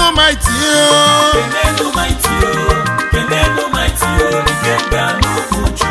maiti kenenu maiti o kenenu maiti o ikenga n'ụbọchị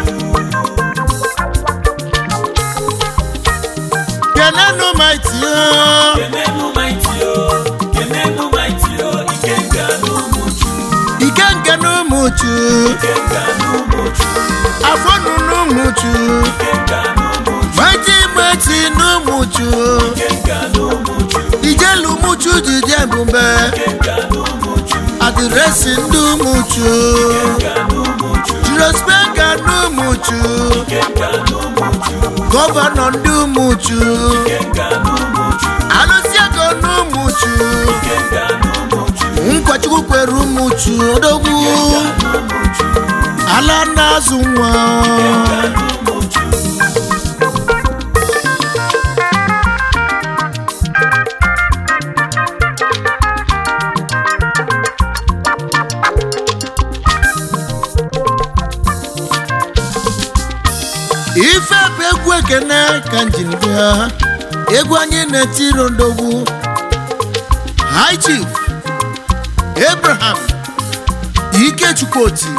kenenu maiti kenenu maiti o kenenu maiti o ikenga n'ụbọchị ike nke n'ụmụchu ikenga n'ụbọchị afọ nụnụ ụmụchu ikenga n'ụbọchị maiti maiti n'ụmụchu ikenga n'ụbọchị ijelu ụmụchu jide ebube ikenga n'ụbọchị adịresị ndị ụmụchu ikenga n'ụbọchị jirospeka n'ụmụchu ikenga n'ụbọchị gọvanọ ndị ụmụchu ikenga n'ụbọchị alụsị ego n'ụmụchu ikenga n'ụbọchị nkwachukwu kwere ụmụchu odogwu n'ụbọchị ala na-azụ nwa n'ụbọchị ife bụ egwu ekene ka njin bịa egwu anyị na-etiri ndogwu high chief abraham ikechukwuoti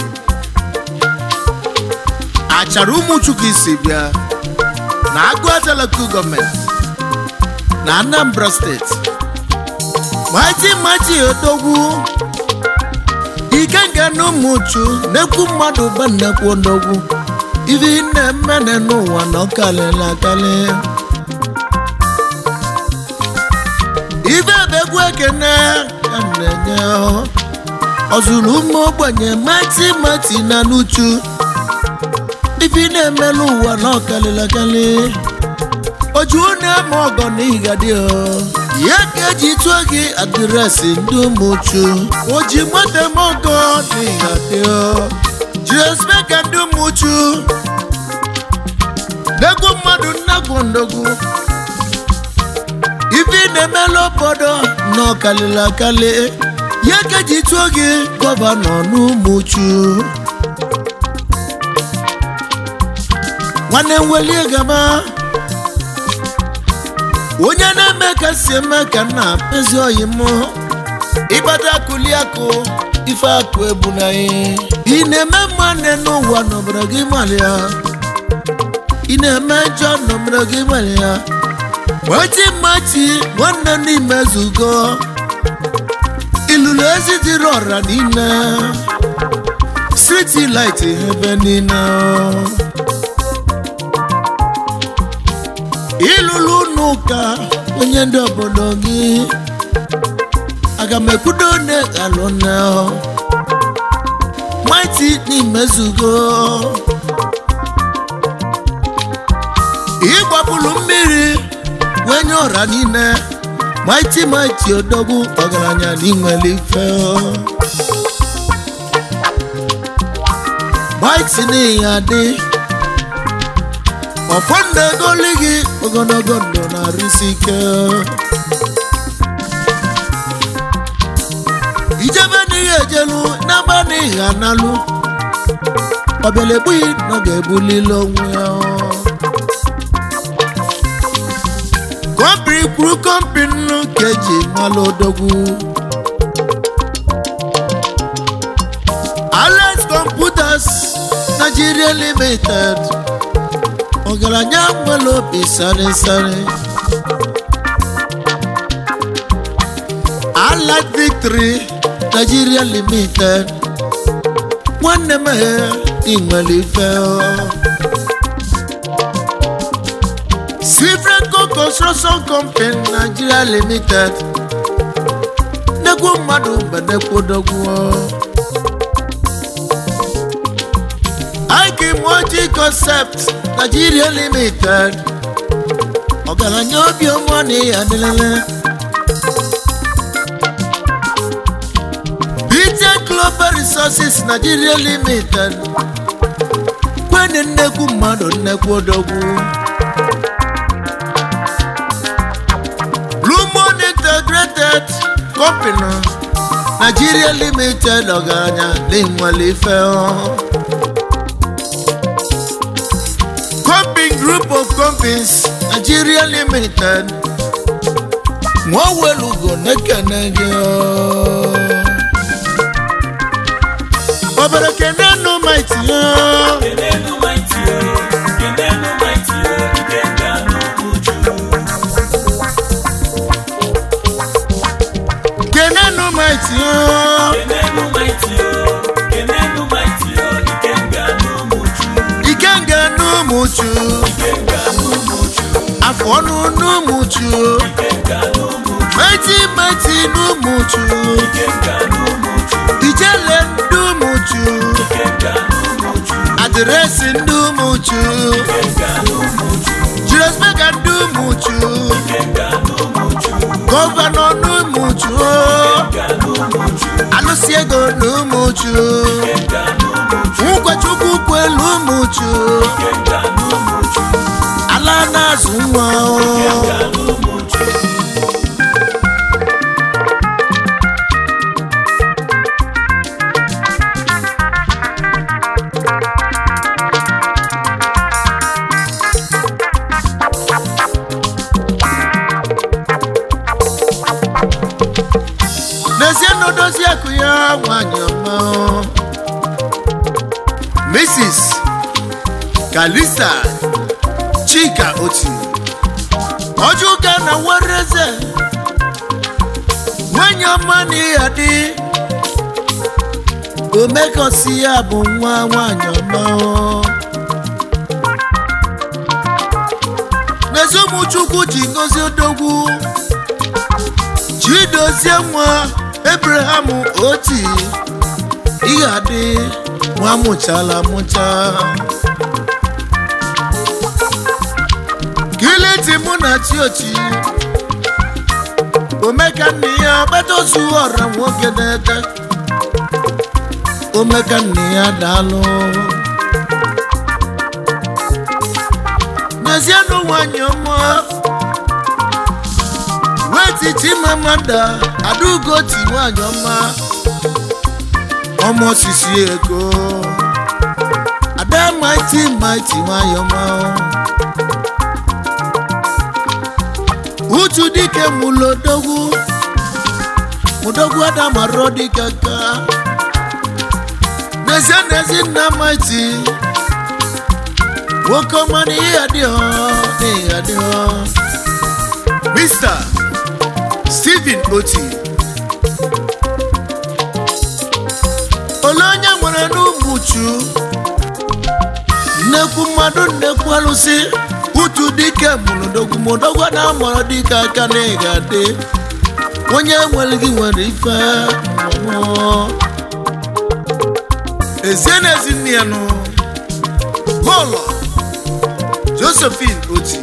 achara ụmụchukwu isi bịa na agụata local gọọmenti na anambra steeti maiti maiti odogwu ike nga na ụmụchu na-ekwu mmadụ ba nnekwu ndogwu ife ị na-eme n'ụwa na ọkalịla akali ife bụ egwu ekene ka m na-enye ọ zụrụ ụmụ ogbenye mati mati na n'uchu ife ị na-eme n'ụwa na ọkalịla akali oju na-eme ọgọ na ịgadị ya ka eji tụọ gị adịresị ndị ụmụchu oji nweta m ọgọ na ịgadị jiresmeka ndị ụmụchu n'egwu mmadụ nnagwu ndogwu ife ị na-emela obodo na ọkalịla akali ya ka eji tụọ gị gọvanọ n'ụmụchu nwanne nwelie gaba onye na-eme ka si eme ka nna ezi oyi m ịgbada akụli akụ ife akụ ebu na ị na-eme mmanne n'ụwa n'obodo gị malịa ị na-eme njọ n'obodo gị malịa machi machi nwanne n'ime zugo ilulu ezi dịrị ọra niile striti light ebe niile ịlụlụ n'ụka onye ndị obodo gị aga m ekwudo ne alụna maiti n'imezugo ịgbapụrụ mmiri wee nye ọra niile maiti maiti odogwu ọgaranya n'inwere ife maiti n'ihi adị ọfọ ndụ egoli gị ogologo ndụ na-arụsi ike ijebe n'ihe ejelu n'ama n'ihe analụ ọbịala egbughị na ọ ga-ebulili onwe ya kọmpini kwuru kọmpini ka eji malụ odogwu alex computers nigeria limited ọgaranya nwere obi sarịsarị allied victory nigeria limited nwanne m ị nwere ife sifrenco construction company nigeria limited nnekwu mmadụ mgbe nekwudogwu Ike Moji Concept Nigeria Limited ọgaranya obiọma na ya adịlele Peter Global Resources Nigeria Limited kwene nnekwu mmadụ nnekwu odogwu Blue Moon Integrated Company Nigeria Limited ọgaranya na-enwere ife ọhụụ Comping Group of Companies Nigeria Limited nwa welugo na-ekene gị obere kene nụ maiti ya kenenu maiti o kenenu maiti o ikenga n'umuju kene nụ maiti ya kenenu maiti o kenenu maiti o ikenga n'umuju ikenga n'ụmụchu ikenga n'umuju afọ ọnụ n'ụmụchu ikenga n'umuju maiti maiti n'ụmụchu ikenga n'umuju ijele ndị ụmụchu ikenga n'umuju adịresị ndị ụmụchu ikenga n'umuju jiresmega ndị ụmụchu ikenga n'umuju gọvanọ n'ụmụchu ikenga n'umuju alụsị ego n'ụmụchu ikenga n'umuju nkwachukwu kwelu ụmụchu ikenga n'umuju ala na-azụ nwa ikenga n'umuju n'ezie na odozi akụ ya nwanyị ọma mrs kalisa chika oti ọjụga na wereze nwanyị ọma na ịya dị omekosi ya bụ nwa nwanyị ọma n'ezi ụmụchukwu ji ngozi odogwu chidozie nwa abraham oti ihe adị nwa mụchala mụcha kiliti mụ na chiochi omeka nne ya gbatozu ọra nwoke na-ete omeka nne ya daalụ n'ezienụ nwanyị ọma weti chimamanda adugoti nwanyị ọma ọmọ sisi ego ada maiti maiti nwanyị ọma utu dike mulodogwu mudogwu adamaro dike ka n'ezie n'ezi nna maiti nwoke ọma na ihe adịghọ na ihe adịghọ mr stephen oti ole onye nwere n'ụmụchu nnekwu mmadụ nnekwu alụsị utu dike mụrụdogwu mụdogwu na amụrụ dike aka na ịga dị onye nwere gị nwere ife mmụọ. ezie na ezi nne ya nụ bọọlụ josephine oti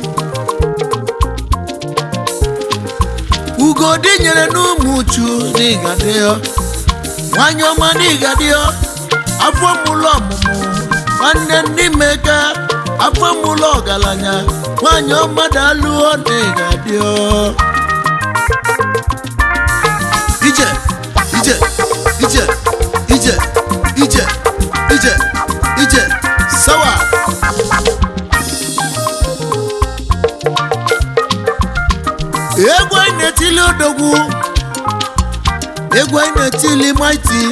ugodi nyere n'ụmụchu n'ịgadịọ nwanyị ọma n'ịgadịọ afọ mụlụ ọmụmụ nwanne ndị meka afọ mụlụ ọgaranya nwanyị ọma dalụọ n'ịgadịọ ije ije ije ije ije ije ije sawa egwu anyị na-etili odogwu egwu anyị na-etili maiti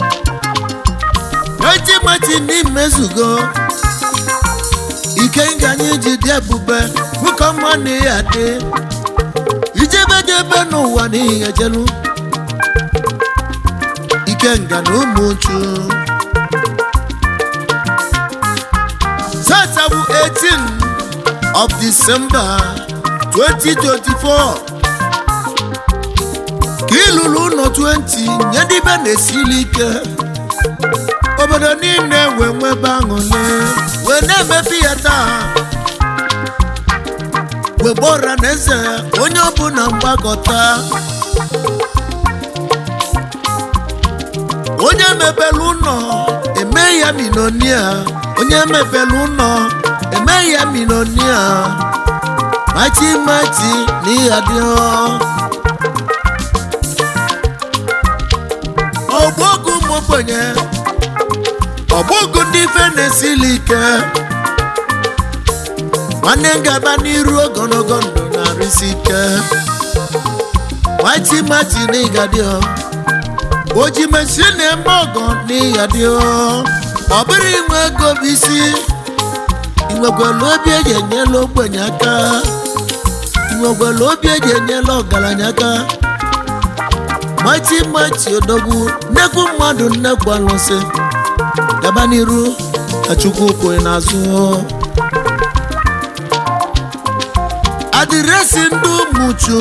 maiti maiti n'imezugo ike nga anyị ji dị ebube nwoke ọma na ya dị ijebejebe n'ụwa n'ihi ejelu ike nga na ụmụchu satabu 18 of december 2024 ka ịlụrụ ụlọ 20 nye ndị be na-esili ike obodo niile wee nwebe aṅụle wee na-emepe ya taa wee gbọra na eze onye ọbụla mgbakọta onye mepere ụlọ eme ya minonia onye mepere ụlọ eme ya minonia mati mati ní adìọ. ọgbọgụ mọbọnyẹ ọgbọgụ ndị ife na-esili ike nwanne ngaba n'iru ogologo ndụ na-arịsi ike mighty mighty n'ịgadị ọ oji mesi na-eme ọgọ n'ịgadị ọ ọ bụrụ inwe ego bụ isi inwekwala obi eji enyela ogbenye aka inwekwala obi eji enyela ọgaranya aka mighty mighty odogwu nnekwu mmadụ nnekwu alụsị gaba n'iru ka chukwu kwụrụ n'azụ adịresị ndị ụmụchu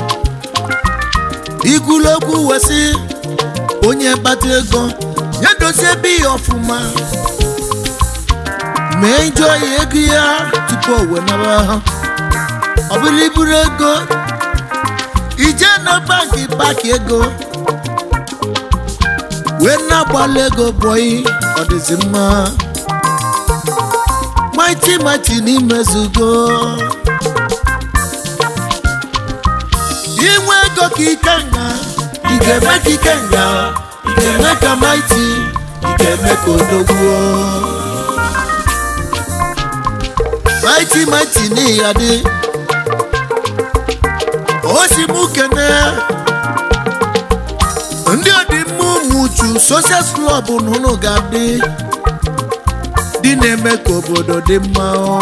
ikwulokwu wesị onye kpata ego ya dozie ebe ya ọfụma mee njọ ya ego ya tupu o wenaba ha ọ bụrụ iburu ego ije na banki paki ego wee na-agbalị ego bọyị ọ dịzi mma mighty mighty n'imezugo inwe ego ka ike nga ị ga-eme ka ike nga ị ga-eme ka mighty ị ga-eme ka odogwuo mighty mighty n'ihi adị o si mụ kene ndị ọdịmma ụmụ uchu social club na ụnụ ga-adị dị na-eme ka obodo dị mma ọ.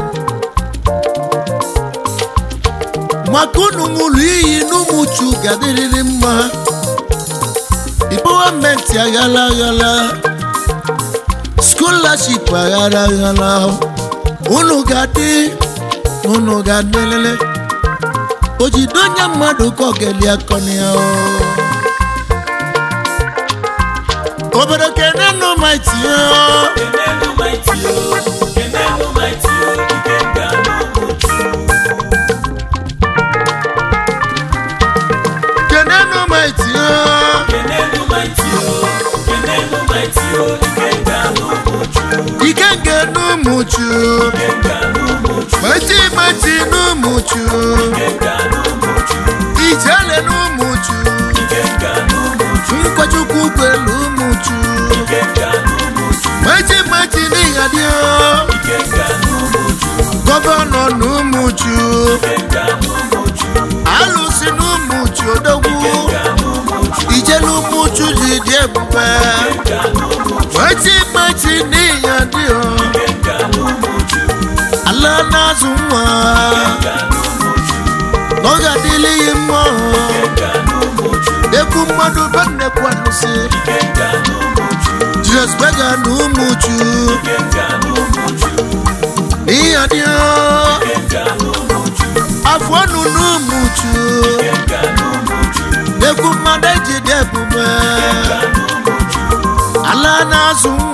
maka unu ṅụrụ iyi n'ụmụ uchu ga-adịrịrị mma gọọmenti aghala aghala scholarship aghara aghala unu ga-adị unu ga-adịlele ojido onye mmadụ ka ọ ga-eli akọni ya o. obodo kene nụ maiti ya Kenenu mighty o, Kenenu mighty o, Ikenga n'Umuchu. kene nụ maiti ya Kenenu mighty o, Kenenu mighty o, Ikenga n'Umuchu. ike nke n'ụmụchu Ikenga n'Umuchu. maiti maiti n'ụmụchu Ikenga n'Umuchu. ijele n'ụmụchu Ikenga n'Umuchu. nkwachukwu kwelu ụmụchu Ikenga n'Umuchu. maiti maiti n'ịghadị Ikenga n'Umuchu. gọvanọ n'ụmụchu Ikenga n'Umuchu. alụsi n'ụmụchu odogwu Ikenga n'Umuchu. ijele ụmụchu ji dị ebube Ikenga n'Umuchu. maiti maiti n'ịghadị Ikenga n'Umuchu. ala na-azụ nwa Ikenga n'Umuchu. n'oge adịlịghị mma Ikenga n'Umuchu. ekwu mmadụ be nnekwu alụsị Ikenga n'Umuchu. jizọs bega na ụmụchu Ikenga n'Umuchu. n'ịghadị Ikenga n'Umuchu. afọ ọnụ n'ụmụchu Ikenga n'Umuchu. ekwu mmadụ eji dị ebube Ikenga n'Umuchu. ala na-azụ